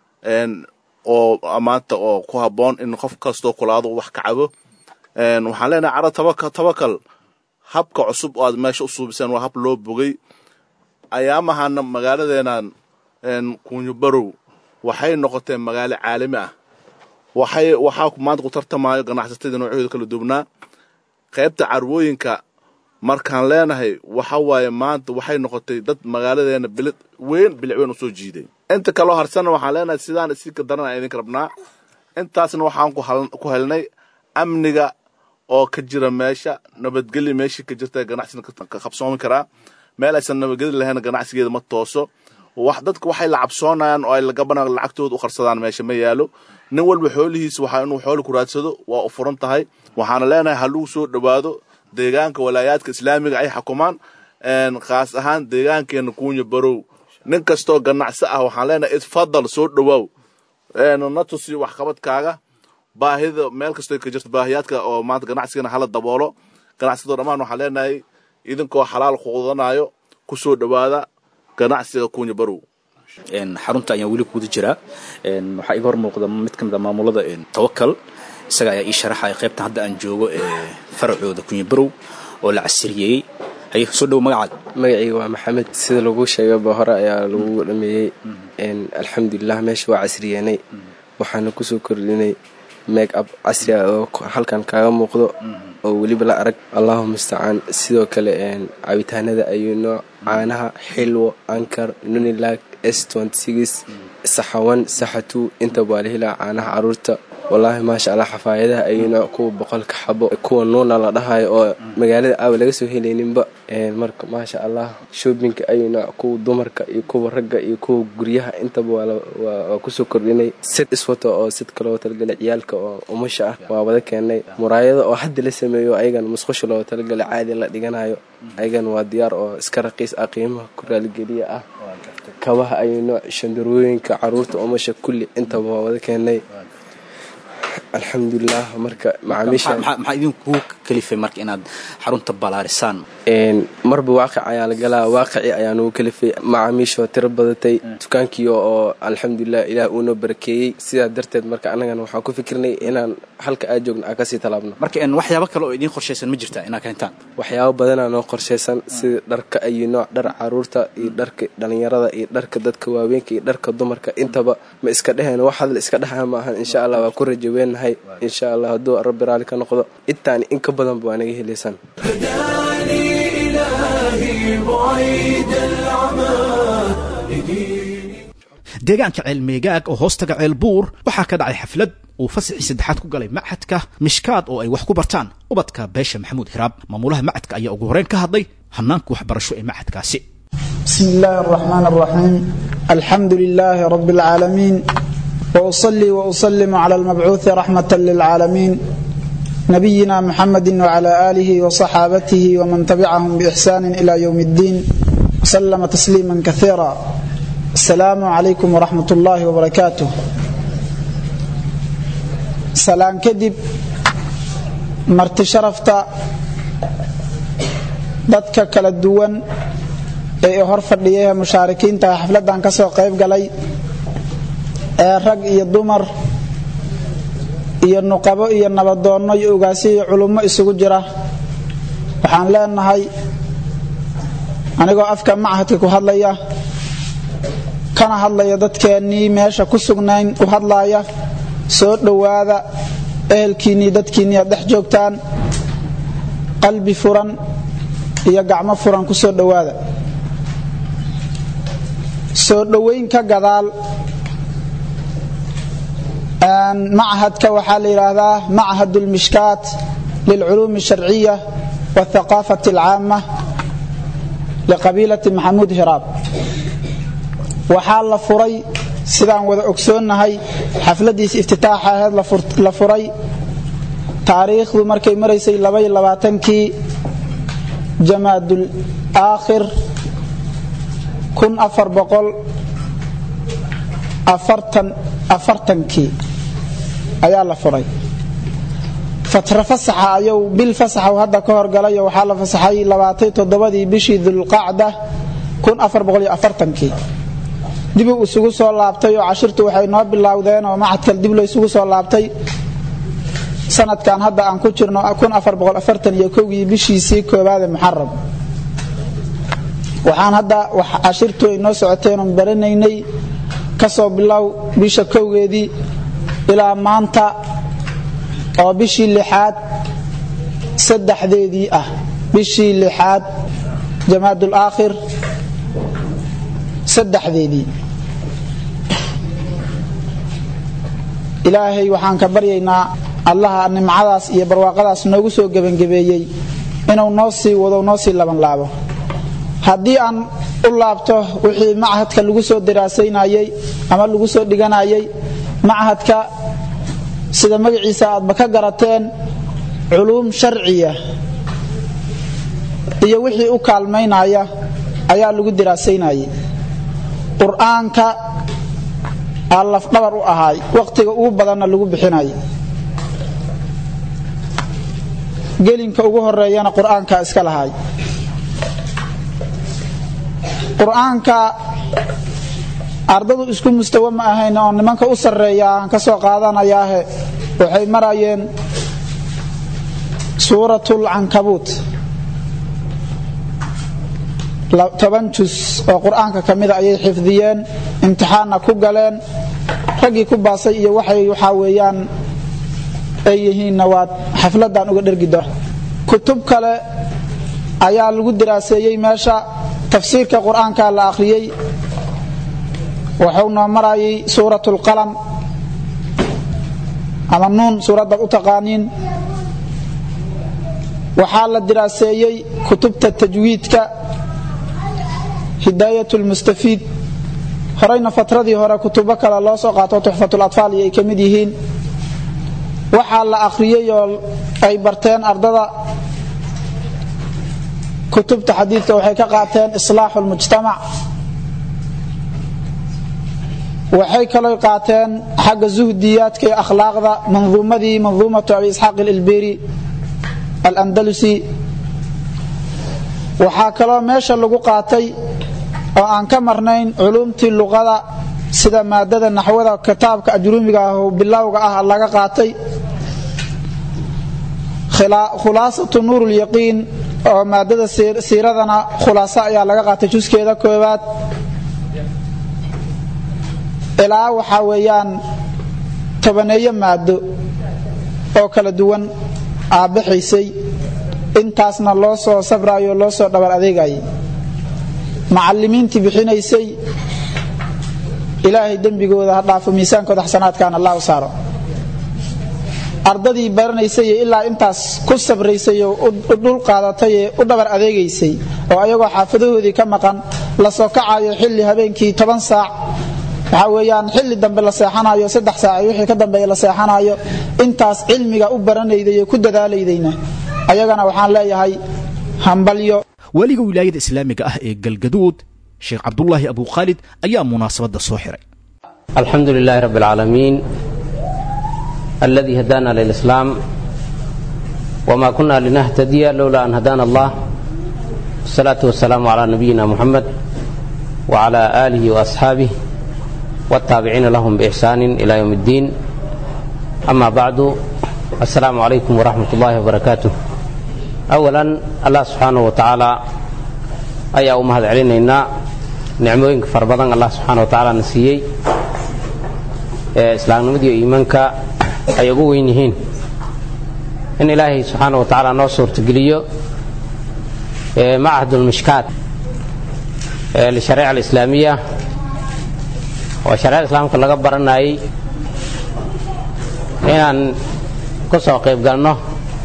[SPEAKER 11] oo maanta oo ku habboon in qof kastoo kulaado wax ka cabo waxaan leenahay caro tabaka tabakal habka cusub oo aad meesha u suubiseen waa hab loo bogay ayaamahana magaaladeenan kunyabarow waxay noqoteen magaalo caalami ah waxay waxaa maanta ku tartamayo ganacsatada noocyahooda kala duwnaa qaybta carwooyinka markaan leenahay waxa waaye maanta waxay noqotay dad magaaladeena bilid weyn bilic weyn usoo jiiday inta kaloo harsana waxaan leenahay sidaan isika daran aan idinka rabnaa intaasna waxaan ku helnay amniga oo ka jira meesha nabadgelya meeshii ka jirta ganacsiga ka qabsoomi karaa meel aysan nabadgeli lahayn ganacsigeeda ma tooso wax dadka waxay la cabsoonayaan oo ay lagabana lacagtooda u qarsadaan meesha ma yaalo nin walba xoolihiisa waxaa inuu xooli ku raadsado waa u furan tahay waxaana leenahay ha lagu soo dhowaado deegaanka walaayaadka islaamiga ay xukumaan khaas ahaan deegaankeena kuunya barow nin kastoo ganacsi ah waxaan leenahay isfadal soo dhowaaw na tusi waxqabadkaaga baahida meel kastoo ka jirta baahiyaadka oo maanta ganacsigana hala daboolo ganacsadoo dhammaan waxaan leenahay idinkoo xalaal quudanayo ku soo dhowaada ganacsiga kuunya barow
[SPEAKER 2] xarunta ayaan weli kuguda jiraa waxaa iga hor muuqda mid ka mid a maamulada tawakal isaga ayaa ii sharaxaya qaybtan hadda aan joogo ee faracooda kunyabarow oo la casriyeeyey haye soo dhow magacaaga
[SPEAKER 12] magacayga waa maxamed sida lagu sheegaba hore ayaa lagu dhameeyey alxamdulilah meesha waa casriyeenay waxaana kusoo kordhinay make up casri ah oo halkan kaaga muuqdo oo weliba la arag allahu mustacaan sidoo kale cabitaanada ayuu nooc caanaha xilwo ankar nunilag s saxawan saxatu intaba waa la helaa caanaha caruurta wallaahi maasha allah xafaayadaha ayuu nooc kuwa boqolka xabo kuwa nuuna la dhahayo oo magaalada aawa laga soo helayninba marka maasha allah shoobinka ayuu nooc kuwa dumarka iyo kuwa ragga iyo kuwa guryaha intaba waa kusoo kordhinay sid iswato oo sid kaloo talagalay ciyaalka oo umasha ah waa wada keenay muraayado oo hadda la sameeyo ayagan musqusha loo talagalay caadi la dhiganayo ayagan waa diyaar oo iska raqiis ah qiimaha ku raaligeliya ah kabaha ayuu nooc shandarooyinka caruurta umasha kulli intaba waa wada keenay alxamdulilah marka
[SPEAKER 2] maxaa idinku kalifay marka inaad xarunta balaarisaan
[SPEAKER 12] marba waaqic ayaa la galaa waaqicii ayaa nagu kalifay macaamiishoo tiro badatay dukaankii oo alxamdulilah ilaah uunoo barakeeyey sidaa darteed marka annagana waxaan ku fikirnay inaan halka aad joogno aan kasii talaabno
[SPEAKER 2] marka waxyaabo kale oo idiin qorshaysan ma jirtaa inaad keentaan
[SPEAKER 12] waxyaabo badanaa noo qorshaysan sida dharka ayu nooc dhar caruurta iyo dharka dhalinyarada iyo dharka dadka waaweynka iyo dharka dumarka intaba ma iska dheheen wax hadla iska dhexaa ma ahan insha allah waa ku rajaweenahay insha allah hadduu rabbi raalli ka noqdo intaani in ka badanba waa naga helaysaan
[SPEAKER 2] deegaanka ceelmeegaag oo hoostaga ceel buur waxaa ka dhacay xaflad uu fasaxii saddexaad ku galay machadka mishkaad oo ay wax ku bartaan ubadka beesha maxamuud hiraab maamulaha machadka ayaa ugu horeyn ka hadlay hanaanka waxbarasho ee machadkaasi
[SPEAKER 13] بسم الله الرحمن الرحيم الحمد لله رب العالمين وأصلي وأسلم على المبعوث رحمة للعالمين نبينا محمد وعلى آله وصحابته ومن تبعهم بإحسان إلى يوم الدين وسلم تسليما كثيرا السلام عليكم ورحمة الله وبركاته سلام كدب مرت شرفت dadka kala duwan ee hor fadhiyay mushaarikiinta xafladan ka soo qayb galay ee rag iyo dumar iyo nuqabo iyo nabadoonno iyo ugaasi iyo culummo isugu jira waxaan leenahay anigoo afka machadka ku hadlaya kana hadlaya dadkeennii meesha ku sugnayn u hadlaaya soo dhowaada ehelkiinnii dadkiinnii aad dhex joogtaan qalbi furan iyo gacmo furan ku soo dhowaada soo dhowayn ka gadaal machadka waxaa la yidhaahdaa machad اlmishkaat lilculuumi الsharciya wاthaqaafati اlcaama liqabiilati maxamuud hiraab waxaa la furay sidaan wada ogsoonnahay xafladiisa iftitaaxa aheed la furay taariikhdu markay maraysay kii jamaadul aakhir afartankii ayaa la furay fatra fasaxa ayuu bil fasaxa hadda ka horgalayo waxaa la fasaxay labaatay toddobadii bishii dulqacda kii dibuu isugu soo laabtay oo cashirtu waxay noo bilowdeen oo macadkal dib lo isugu soo laabtay sanadkan hadda aan ku jirno gii bishiisii koobaade muxaram waxaan hadda cashirtu ay noo socoteen oon baranaynay ka soo bilow bisha kowgeedii ilaa maanta oo bishii lixaad saddexdeedii ah bishii lixaad jamaadul aakhir saddexdeedii ilaahay waxaan ka baryaynaa allaha nimcadaas iyo barwaaqadaas noogu soo gebangebeeyey inuu noo sii wado noo sii labanlaabo haddii aan u laabto wixii machadka lagu soo daraasaynayey ama lagu soo dhiganayay machadka sida magaciisa aadba ka garateen culuum sharciya iyo wixii u kaalmaynaya ayaa lagu daraasaynayay qur-aanka aa lafdhabar u ahaay waqtiga ugu badanna lagu bixinay gelinka ugu horeeyana qur-aanka iska lahay qur-aanka ardadu isku mustawa ma ahayn oo nimanka u sarreeya aan ka soo qaadanayaahe waxay marayeen suuratul cankabuut toban jus oo qur-aanka ka mida ayay xifdiyeen imtixaanna ku galeen raggii ku baasay iyo waxay waxaa weeyaan ay yihiinna waad xafladan uga dhergi doon kutub kale ayaa lagu daraaseeyey meesha tafsiirka qur-aanka la akhriyey wuxuu noo marayay suurat lqalam ama nuun suuraddaad u taqaaniin waxaa la diraaseeyey kutubta tajwiidka hidaayat lmustafiid horeyna fatradii hore kutubo kale loo soo qaato tuxfatlatfaal iyo ay ka mid yihiin waxaa la akhriyey oo ay barteen ardada kutubta xadiidka waxay ka qaateen islaaxu lmujtamac waxay kaloo qaateen xagga zuhdiyaadka iyo akhlaaqda manduumadii manduumatu abi isxaaq ililbiri alandalusi waxaa kaloo meesha lagu qaatay oo aan ka marnayn culuumtii luqada sida maadada naxwada kitaabka ajruumiga ah oo bilowga ah laga qaatay khulaasatu nuur lyaqiin oo maadada siiradana khulaaso ayaa laga qaatay juskeeda koobaad ilaa waxaa weeyaan tobaneeyo maado oo kala duwan aabbaxaysay intaasna loo soo safraayo loo soo dhabar adeegayay macallimiintii bixinaysay ilaahay dembigooda ha dhaafo miisaankooda xasanaadkaan allah u saaro ardadii baranaysay ilaa intaas ku sabraysay oo u dhul qaadatay ee u dhabar adeegaysay oo ayagoo xaafadahoodii ka maqan la soo kacayo xilli habeenkii toban saac waxaa weeyaan xilli dambe la seexanayo saddex saac wixii ka dambeeya la seexanayo intaas cilmiga u baranayday ee ku dadaalaydayna ayagana waxaan leeyahay hambalyo
[SPEAKER 2] weliga wilaayada islaamiga ah ee galgaduud sheekh cabdulaahi abukhaalid ayaa munaasabadda soo xiray
[SPEAKER 14] alxamdu lilaahi rabbi alcaalamiin alladii hadaana lilislaam wma kuna linahtadiya lowla an hadaana allah wasalaatu wasalaamu calaa nabiyina muxamed wcala aalihi waasxaabih wاtaabiciina lahum biixsaani ila ywm اddiin ama bacdu assalaamu calaykum waraxmat ullahi wbarakaatuh awalan allah subxaanahu wa tacaala ayaa u mahad celinaynaa nicmooyinka fara badan allah subxaana wa tacaala na siiyey ee islaamnimadiiyo iimaanka ay ugu weyn yihiin in ilaahay subxaana wa tacaala noo suurtageliyo macahad ulmishkaat lishareeca alislaamiya oo shareecada islaamka laga baranayay inaan ku soo qayb galno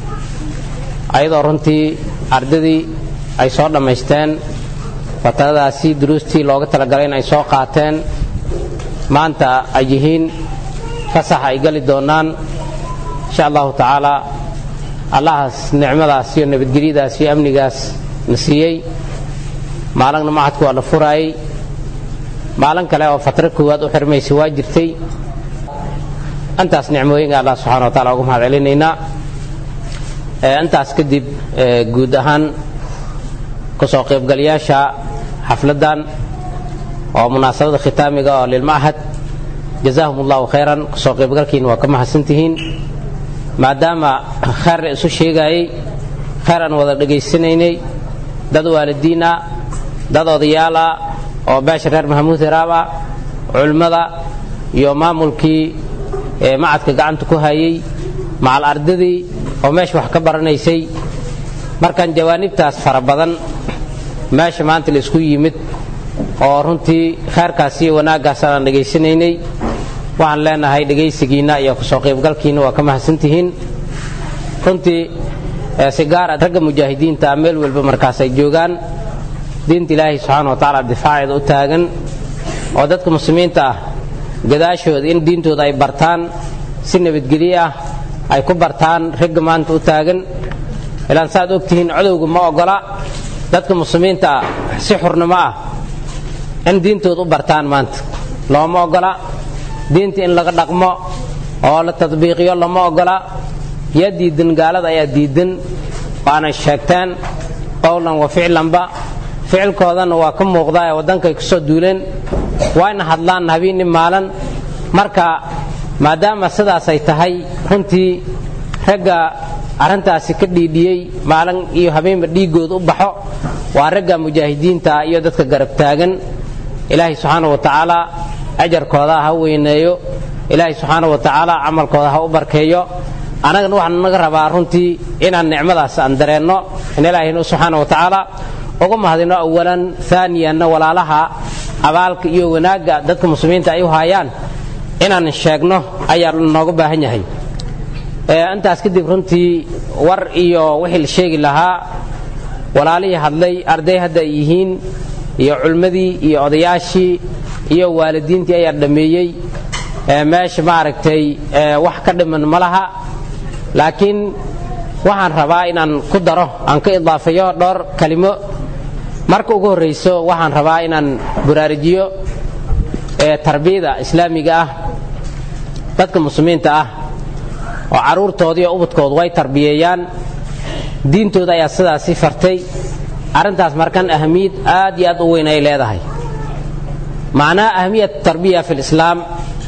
[SPEAKER 14] ayadoo runtii ardadii ay soo dhammaysteen fataradaasi duruustii looga talagalay in ay soo qaateen maanta ay yihiin fasax ay gali doonaan insha allahu tacaala allahaas nicmadaas iyo nabadgelyadaas iyo amnigaas na siiyey maalagna macadku waa la furaayey maalin kale oo fatro koowaad u xirmaysa waa jirtay intaas nicmooyinka allah subxana wa taala uga mahad celinaynaa intaas kadib guud ahaan kusoo qaybgalayaasha xafladdan oo munaasabada khitaamiga oo lilmachad jazaahum allahu khayran kusoo qaybgalkiina waa ka mahadsantihiin maadaama khayr la isu sheegaayey khayr aan wada dhegaysanaynay dad waalidiina dad odayaala oo beesha reer maxamuud hiraaba culimmada iyo maamulkii macadka gacanta ku hayey macal ardadii oo meesha wax ka baranaysay markaan jawaanibtaas fara badan meesha maanta la isku yimid oo runtii khayrkaas iyo wanaaggaas aan dhegaysanaynay waxaan leenahay dhegaysigiinna iyo kusoo qaybgalkiinna waa ka mahadsantihiin runtii si gaara ragga mujaahidiinta ah meel walba markaas ay joogaan diinta ilaahay subxaana wa tacaala difaaceeda u taagan oo dadka muslimiinta ah gadaashooda in diintooda ay bartaan si nabadgelyo ah ay ku bartaan ragga maanta u taagan ilaan saaad ogtihiin codowga ma ogola dadka muslimiinta ah si xurnimo ah in diintooda u bartaan maanta looma ogola diinta in laga dhaqmo oo la tadbiiqiyo lama ogola yaa diidan gaalada ayaa diidan waanay sheegteen qowlan wa ficlanba ficilkoodana waa ka muuqdaa ee waddankay ku soo duuleen waayna hadlaan habeeni maalan marka maadaama sidaas ay tahay runtii ragga arrintaasi ka dhiidhiyey maalin iyo habeenba dhiiggooda u baxo waa ragga mujaahidiinta iyo dadka garab taagan ilaahay subxaana wa tacaala ajarkooda ha weyneeyo ilaahay subxaana wa tacaala camalkooda ha u barkeeyo annagana waxaan naga rabaa runtii inaan nicmadaas aan dareenno in ilaahayna subxaana wa tacaala uga mahadino awalan aaniyanna walaalaha abaalka iyo wanaagga dadka muslimiinta ay u haayaan inaan sheegno ayaa nooga baahan yahay intaas kadib runtii war iyo wixii la sheegi lahaa walaalihii hadlay arday hadda ay yihiin iyo culmadii iyo odayaashii iyo waalidiintii ayaa dhammeeyey meesha maaragtay wax ka dhiman ma laha laakiin waxaan rabaa inaan ku daro aan ka idaafayo dhowr kalimo marka ugu horrayso waxaan rabaa inaan buraarujiyo tarbiyada islaamiga ah dadka muslimiinta ah oo carruurtooda iyo ubadkoodu way tarbiyeeyaan diintooda ayaa sidaasi fartay arrintaas markan ahamiyad aad iyo aad u weyn ay leedahay macnaha ahamiyat tarbiya fi lislaam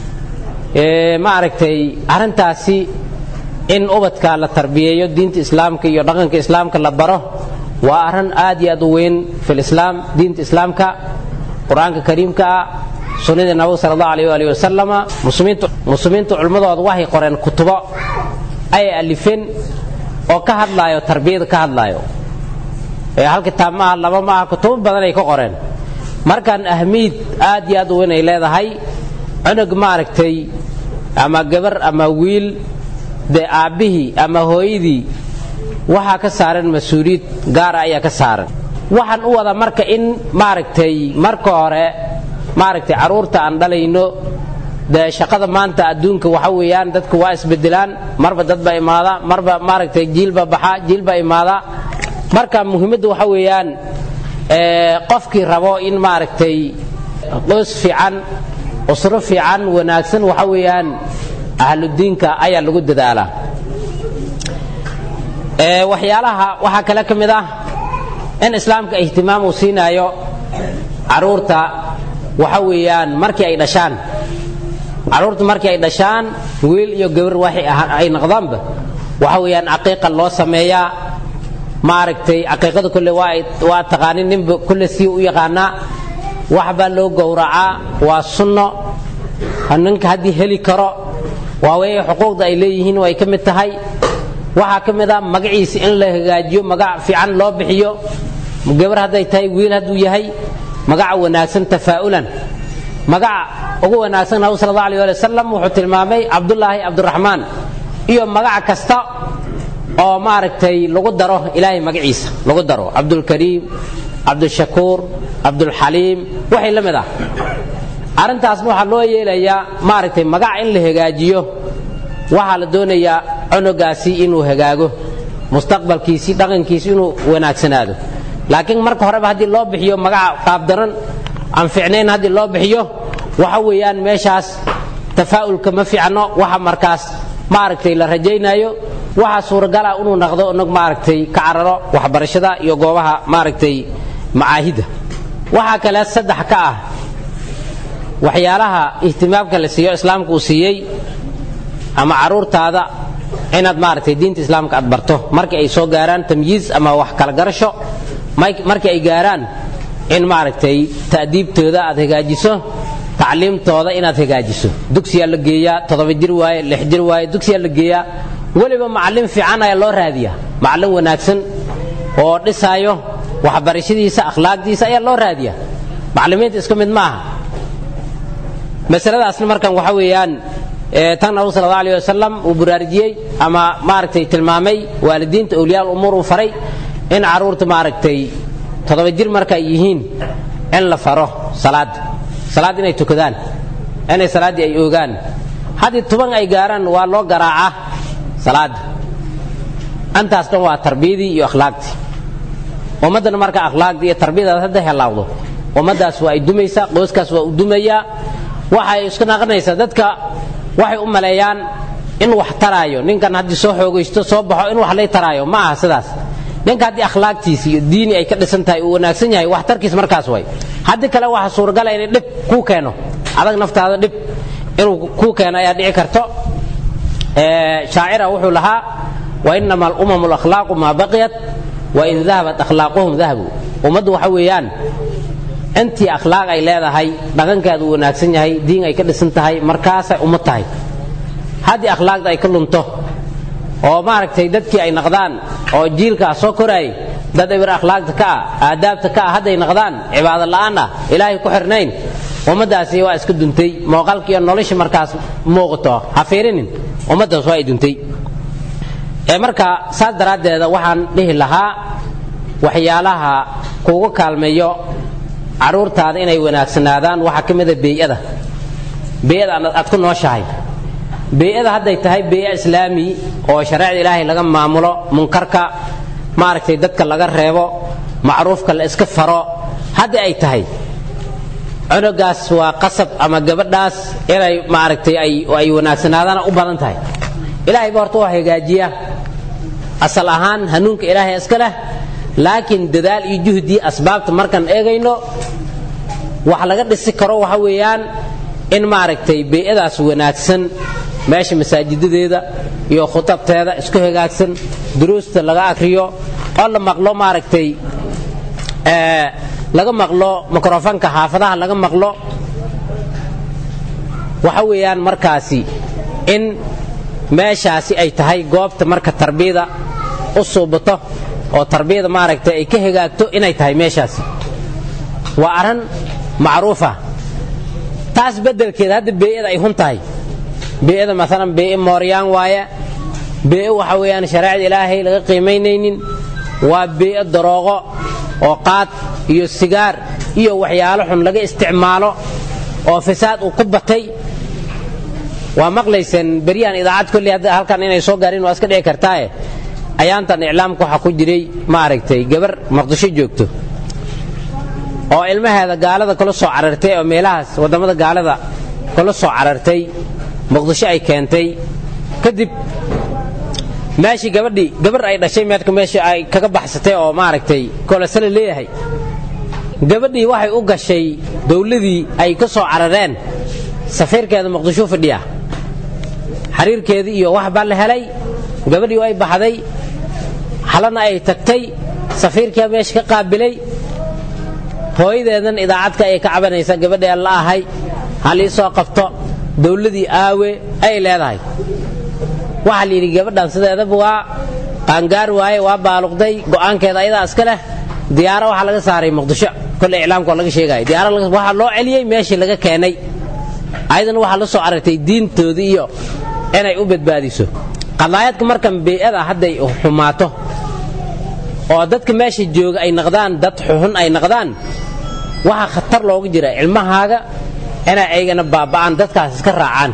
[SPEAKER 14] ma aragtay arrintaasi in ubadka la tarbiyeeyo diinta islaamka iyo dhaqanka islaamka la baro waa arrin aad iyo aad u weyn fi lislaam diinta islaamka qur-aanka kariimka ah sunnadii nabiga sala allahu alayh waalihi wasalama muslimiintu muslimiintu culmadooda waxay qoreen kutubo ay alifeen oo ka hadlaayo tarbiyada ka hadlaayo hal kitaab maaha laba maaha kutubo badan ay ka qoreen markaan ahmiyad aad iyo aad u weyn ay leedahay cunug maaragtay ama gabar ama wiil dee aabbihii ama hooyadii waxaa ka saaran mas-uuliyad gaara ayaa ka saaran waxaan u wada marka in maaragtay marka hore maaragtay carruurta aan dhalayno dee shaqada maanta adduunka waxa weeyaan dadku waa isbedelaan marba dad baa imaada marba maaragtay jiilba baxa jiilba imaada marka muhiimadda waxa weeyaan qofkii rabo in maaragtay qoys fiican usro fiican wanaagsan waxa weeyaan ahludiinka ayaa lagu dadaalaa waxyaalaha waxaa kale ka mid ah in islaamka ihtimaam uu siinaayo carruurta waxa weeyaan markii ay dhashaan carruurta markii ay dhashaan wiil iyo gabar waxay ay noqdaanba waxa weeyaan caqiiqa loo sameeyaa maaragtay caqiiqada kulle waa taqaanin ninba kulle sii u yaqaanaa wax baa loo gowracaa waa sunno ninka haddii heli karo waa weeye xuquuqda ay leeyihiin way ka mid tahay waxaa ka mid ah magaciisa in la hagaajiyo magac fiican loo bixiyo gabar hadday tahay wiil hadduu yahay magaca wanaagsan tafaa'ulan magaca ugu wanaagsan nabigu sal allahu alay ali wasalam wuxuu tilmaamay cabdullaahi cabduraxmaan iyo magac kasta oo maaragtay lagu daro ilaahay magaciisa lagu daro cabdulkariim cabdushakuur cabdulxaliim waxay la mid ah arrintaasna waxaa loo yeelayaa maaragtay magac in la hagaajiyo waxaa la doonayaa cunugaasi inuu hagaago mustaqbalkiisii dhaqankiisi inuu wanaagsanaado laakiin marka horeba haddii loo bixiyo magaca qaabdaran aan ficnayn haddii loo bixiyo waxa weeyaan meeshaas tafaa'ulka ma fiicno waxa markaas maaragtay la rajaynayo waxaa suuragala inuu naqdo inag maaragtay ka cararo waxbarashada iyo goobaha maaragtay macaahidda waxaa kale saddex ka ah waxyaalaha ihtimaamka la siiyo islaamka uu siiyey ama carruurtaada inaad maaragtay diinta islaamka aad barto markii ay soo gaaraan tamyiiz ama wax kala garasho markii ay gaaraan in maaragtay ta'diibtooda aad hagaajiso tacliimtooda inaad hagaajiso dugsiyaa la geeyaa toddoba jir waaye lix jir waaye dugsiyaa la geeyaa weliba macallin fiican ayaa loo raadiyaa macallin wanaagsan oo dhisaayo waxbarashadiisa akhlaaqdiisa ayaa loo raadiyaa macallimiinta isku mid maaha masaladaasna markan waxa weeyaan tan nabigu sal allahu alayh wasalam uu buraarujiyey ama maaragtay tilmaamay waalidiinta awliyaa umuur uu faray in carruurta maaragtay toddoba jir marka ay yihiin in la faro salaadda salaad inay tukadaan inay salaaddii ay oogaan haddii tuban ay gaaraan waa loo garaacaa salaadda antaas dhan waa tarbiyadii iyo akhlaaqdii ummaddana marka akhlaaqdii iyo tarbiyadaas hadda helaawdo ummaddaas waa ay dumaysaa qoyskaas waa u dumayaa waxay isku naqanaysaa dadka waxay u maleeyaan in wax taraayo ninkan haddii soo xoogaysto soo baxo in wax lay taraayo ma aha sidaas ninka haddii akhlaaqtiisi iyo diini ay ka dhisan tahay uu wanaagsan yahay waxtarkiis markaas way haddii kale waxa suuragala inay dhib kuu keeno adag naftaada dhib inuu kuu keeno ayaa dhici karto shaacira wuxuu lahaa wainama alumamu alakhlaaqu maa baqiyat wain dahabat akhlaaquhum dahabu ummaddu waxa weeyaan intii akhlaaq ay leedahay dhaqankeeda uu wanaagsan yahay diin ay ka dhisan tahay markaasay ummad tahay haddii akhlaaqda ay ka lunto oo maaragtay dadkii ay naqdaan oo jiilkaa soo koraayay dad ibir akhlaaqda ka ah aadaabta ka ah hadday naqdaan cibaado la'aan ah ilaahay ku xirnayn ummaddaasi waa iska duntay mooqalkiiyo nolosha markaas muuqato ha fiirinin ummaddaas waa ay duntay ee marka saas daraaddeeda waxaan dhihi lahaa waxyaalaha kuugu kaalmeeyo carruurtaada inay wanaagsanaadaan waxaa ka mida beeyada beeyada aad ku nooshahay beeyada hadday tahay beeya islaami oo shareecda ilaahay laga maamulo munkarka maaragtay dadka laga reebo macruufka la iska faro haddii ay tahay cunugaas waa qasab ama gabadhaas inay maaragtay ay wanaagsanaadaana u badan tahay ilaahay ba horta waa hagaajiya asal ahaan hanuunka ilaahay iska leh laakiin dadaal iyo juhdii asbaabta markaan eegayno wax laga dhisi karo waxa weeyaan in maaragtay bee'adaas wanaagsan meesha masaajidadeeda iyo khutabteeda isku hagaagsan duruusta laga akriyo oo la maqlo maaragtay laga maqlo mikrofonka xaafadaha laga maqlo waxa weeyaan markaasi in meeshaasi ay tahay goobta marka tarbiyada u suubato oo tarbiyada maaragtay ay ka hagaagto inay tahay meeshaasi waa arran macruufa taas beddelkeeda hadda bee'ada ay hun tahay bee'ada maalan bee'e mooryaan waaye bee'e waxa weeyaan shareecada ilaahay laga qiimaynaynin waa bee'e darooqo oo qaad iyo sigaar iyo waxyaalo xun laga isticmaalo oo fasaad uu ku batay waa maqlayseen beryahan idaacad kolley hadda halkan inay soo gaarin waa iska dhici kartaaye ayaantan iclaamka waxaa ku jiray maaragtay gabar maqdisho joogto oo ilmaheeda gaalada kula soo carartay oo meelahaas waddamada gaalada kula soo carartay muqdisho ay keentay kadib meeshii gabadhii gabar ay dhashay meedka meesha ay kaga baxsatay oo maaragtay kolesale leeyahay gabadhii waxay u gashay dawladii ay ka soo carareen safiirkeeda muqdisho fadhiya xiriirkeedii iyo wax baa la helay gabadhii way baxday halana ay tagtay safiirkaa meesha ka qaabilay hooyadeedan idaacadka ay ka cabanaysa gabadhee la ahay halii soo qabto dawladii aawe ay leedahay waxaa la yidhi gabadhan sideedaba waa qaangaar waaye waa baaluqday go'aankeeda ayadaa iska leh diyaaro waxaa laga saaray muqdisho kolle iclaamka oo laga sheegaya diyaaro waxaa loo celiyey meeshii laga keenay ayadana waxaa la soo carartay diintoodii iyo inay u badbaadiso qadaayadka markan bee'ada hadday xumaato oo dadka meesha jooga ay naqdaan dad xuxun ay naqdaan waxaa khatar looga jira cilmahaaga inay aygana baaba'aan dadkaas iska raacaan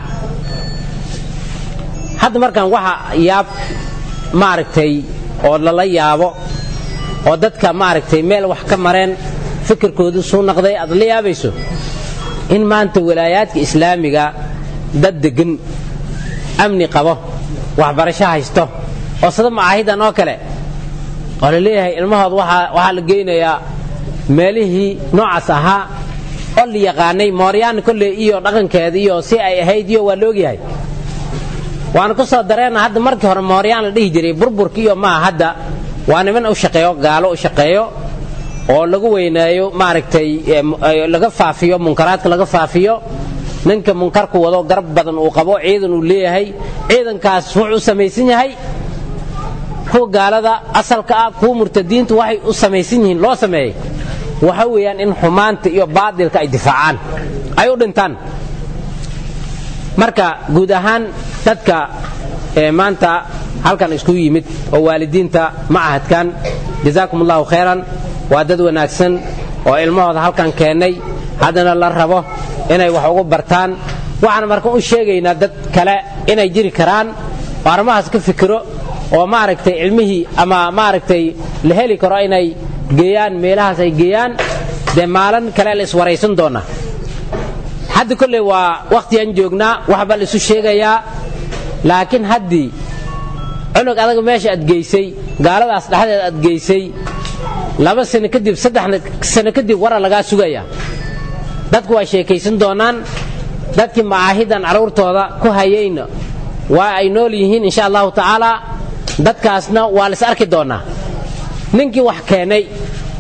[SPEAKER 14] hadda markaan waxa yaab maaragtay oo lala yaabo oo dadka maaragtay meel wax ka mareen fikirkoodii suu naqday aad la yaabayso in maanta walaayaadka islaamiga dad deggan amni qabo waxbarasho haysto oo sida macaahidan oo kale oo la leeyahay ilmahood waxaa la geynayaa meelihii noocaas ahaa oo la yaqaanay mooryaan kolley iyo dhaqankeeda iyo si ay ahayd iyo waa la ogyahay waana ku soo dareena hadda markii hore mooryaan la dhihi jiray burburki iyo maa hadda waa niman u shaqeeyo gaalo u shaqeeyo oo lagu weyneeyo maaragtay laga faafiyo munkaraadka laga faafiyo ninka munkarku wado garab badan uu qabo ciidan uu leeyahay ciidankaas wuxuu u samaysan yahay kuwa gaalada asalka ah kuwa murtadiintu waxay u samaysan yihiin loo sameeyey waxa weeyaan in xumaanta iyo baadilka ay difaacaan ay u dhintaan marka guud ahaan dadka maanta halkan isku yimid oo waalidiinta macahadkan jazaakum allahu khayran waa dad wanaagsan oo ilmahooda halkan keennay haddana la rabo inay wax ugu bartaan waxaan marka u sheegaynaa dad kale inay jiri karaan oo arrimahaas ka fikiro oo maaragtay cilmihii ama maaragtay la heli karo inay geeyaan meelahaas ay geeyaan dee maalin kale la iswaraysan doona hadda kolley waa wakhtigaan joognaa waxbaa la isu sheegayaa laakiin haddii cunug adaga meesha aad geysay gaaladaas dhexdeed aad geysay laba sano kadib saddex sano kadib wara lagaa sugaya dadku waa sheekaysan doonaan dadkii macaahidan carruurtooda ku hayayna waa ay nool yihiin insha allahu tacaala dadkaasna waa lais arki doonaa ninkii wax keenay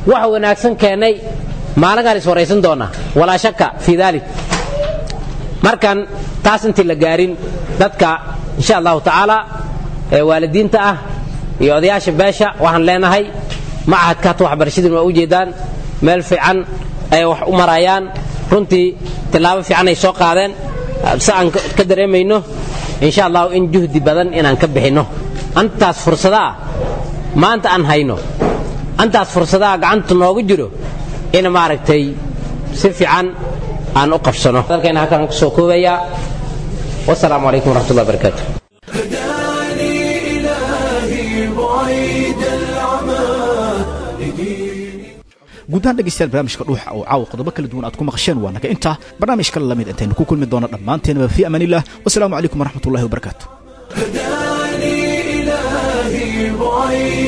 [SPEAKER 14] wax wanaagsan keennay maalinkaan is waraysan doonaa walaa shaka fii daalik markan taas intii la gaarin dadka insha allahu tacaala ee waalidiinta ah iyo odayaasha beesha waxaan leenahay macahadka hata waxbarashadiin waa u jeedaan meel fiican ay wax u marayaan runtii tillaabo fiican ay soo qaadeen si aan ka dareemayno insha allahu in juhdi badan inaan ka bixinno antaas fursadaah maanta aan hayno antaas fursadaha gacanta noogu jiro in maaragtay si fiican aan u qabsano dalkayna halkaan kusoo koobayaa wasalaamu calaykum waraxmatullahi wabarakaatu
[SPEAKER 1] إلهي بعيد العمى
[SPEAKER 2] guudahaan dhegaystayaal barnaamijka dhuuxa oo caawa qodobo kala duwan aad ku maqasheen waa naga intaa barnaamij kale lamid intaynu ku kulmi doono dhammaanteenaba fii amaanillah wasalaamu calaykum waraxmatullahi wabarakaatu
[SPEAKER 1] إلهي بعيد